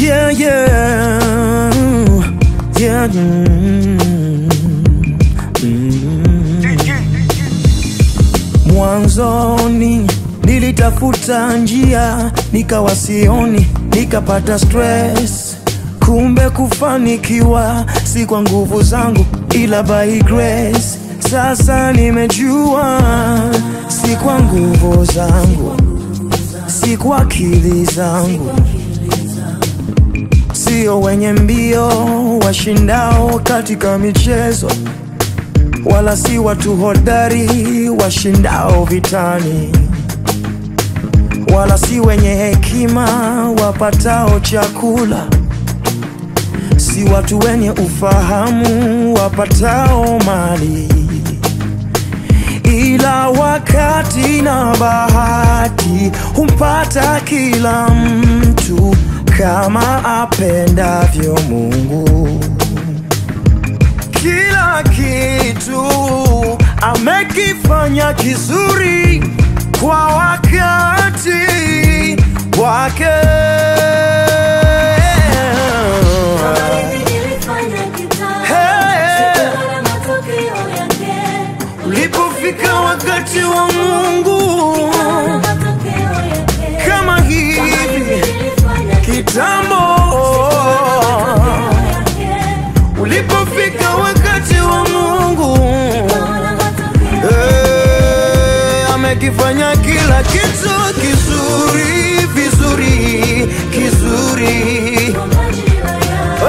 Yeah, yeah, yeah. mm, mm. Mwanzoni nilitafuta njia nikawa sioni, nikapata stress. Kumbe kufanikiwa si kwa nguvu zangu, ila by grace. Sasa nimejua si kwa nguvu zangu, si kwa akili zangu, sio wenye mbio washindao katika michezo wala si watu hodari washindao vitani, wala si wenye hekima wapatao chakula, si watu wenye ufahamu wapatao mali, ila wakati na bahati humpata kila mtu kama apendavyo Mungu kila kitu amekifanya kizuri kwa wakati wake. Kama hivi nilifanya kitambo, Hey. sikuona matokeo yake. Ulipofika wakati wa Mungu Sikuona matokeo yake. kama Kama hivi hivi nilifanya kitambo, matokeo yake. ulipofika wakati wa Mungu Sikuona matokeo Eh, amekifanya kila kitu kizuri vizuri kizuri kwa majira yake.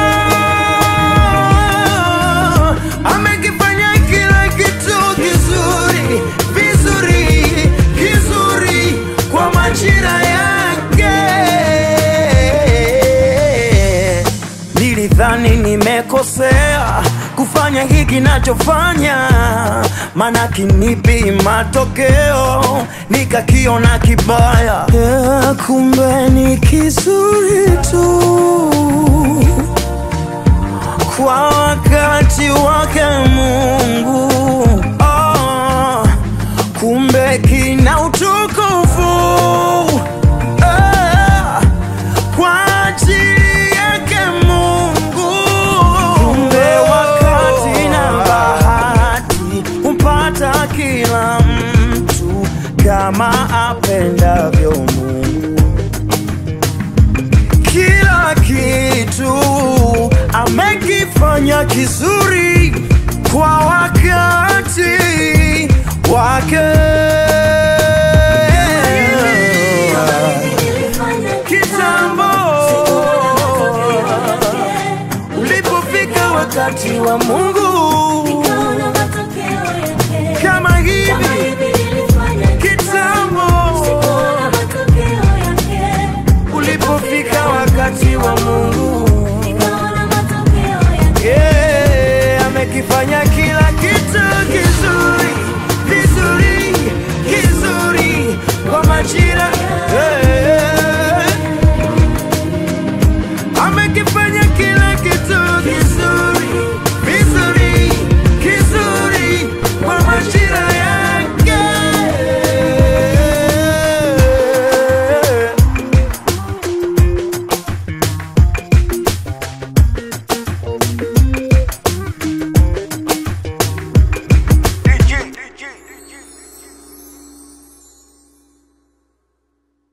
Ah, amekifanya kila kitu kizuri vizuri kizuri kwa majira yake. Nilidhani nimekosea kufanya hiki nachofanya, maana kinipi matokeo nikakiona kibaya. Yeah, kumbe ni kizuri tu kwa wakati wake Mungu. Oh, kumbe kina utukufu Ah, kwa ajili yake Mungu. Kumbe wakati na bahati humpata kila mtu kama apendavyo Mungu kila kitu amekifanya kizuri kwa wakati wake. Nilifanya Kitambo sikuona matokeo yake. ulipofika wakati wa Mungu